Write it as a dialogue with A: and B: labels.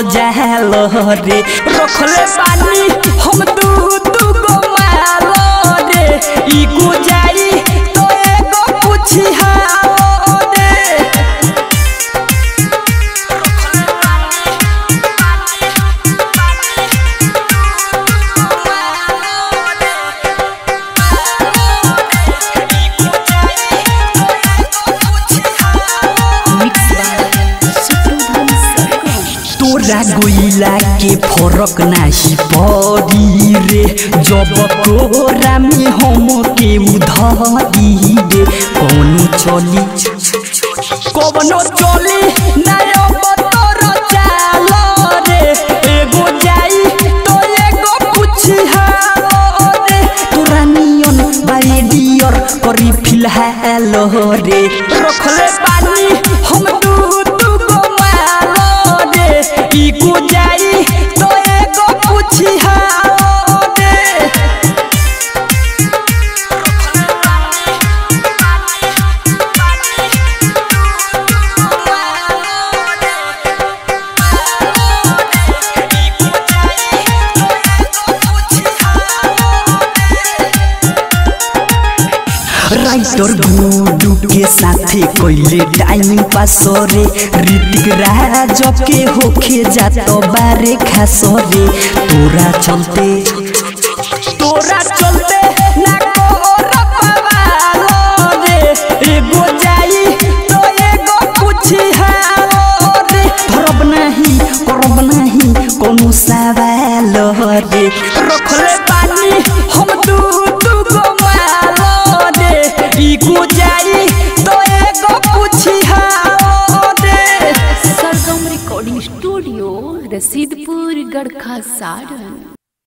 A: जाल रे रखले बानी हम दू दू गो माल रे ई गुजारी तो एगो पूछी हाल रे
B: मिक्स बाय शत्रुघ्न सरगम
A: तोरा गोइला के फरक नाही पड़ी रे जब कोरा में हम के उधरी रे कौन चली कौनो चली नयो बतर चाल रे एगो जाई तो एगो पूछी हाल रे तोरा नियन बाई डियर करी फिलहाल रे रखले बानी हम दू दू गो माल रे ई गुजारी तो एगो पूछी हाल रे राइटर गुडू के साथे कोइले टाइम पास रे ऋतिक राज के होखे जात बारे खास रे तोरा चलते तोरा चलते ना को रपवाल रे एगो जाई तो एगो पूछी हाल रे धरब नहीं करब नहीं कोनो सवाल रे रखले बानी हम दू दू गो माल रे ई गुजारी तो एगो पूछी हाल रे
B: सरगम रिकॉर्डिंग स्टूडियो रसीदपुर गढ़खा सारण